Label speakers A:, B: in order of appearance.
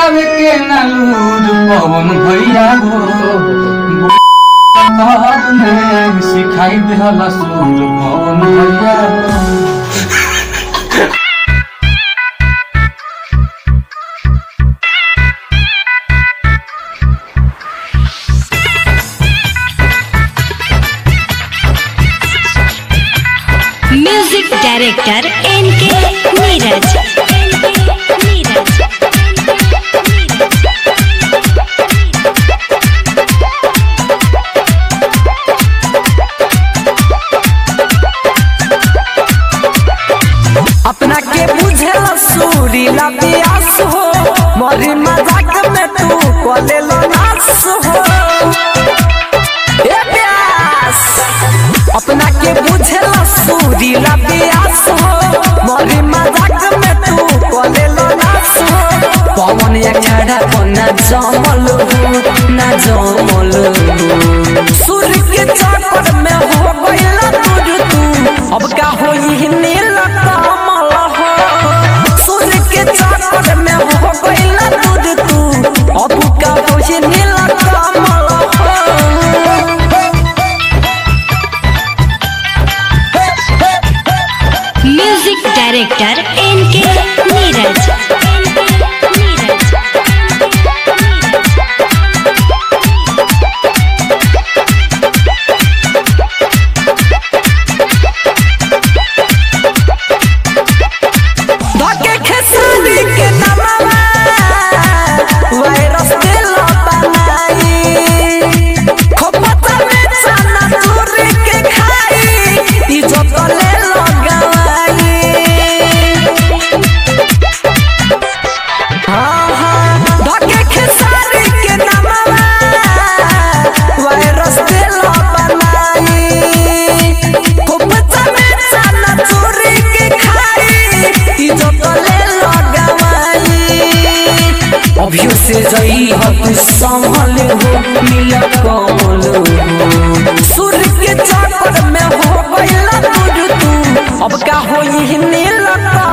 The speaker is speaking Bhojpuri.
A: लगावे के नालूर पवन भैया हो तब में सिखाई देहला सूर पवन भैया हो
B: म्यूजिक डायरेक्टर एन के नीरज
C: अपना के बुझेल सूरीला प्यास हो मरी मजाक में तू कले लो नास हो ए प्यास अपना के बुझेल सूरीला प्यास हो मरी मजाक में तू कले लो नास हो पवन या छाड़ा को ना जमल हो ना जमल हो सूर्य के चक्कर में हो गइला तुझ तू अब का होई नील कमल हो सूर्य के चक्कर में हो गइला तुझ तू अब का होई नील कमल हो
B: म्यूजिक डायरेक्टर एन के नीरज
C: धके खेसारी के नमवा वायरस दिल बनाई खोपता में चना चूरी के खाई इज्जत ले लगाई हाँ हाँ धके खेसारी के नमवा वायरस दिल बनाई खोपता में चना चूरी के खाई इज्जत ले लगाई अभियो से जई हो तू संभल हो मिल कमल हो सूर्य के चक्कर में हो गइला तुझ तू अब का होई नील कमल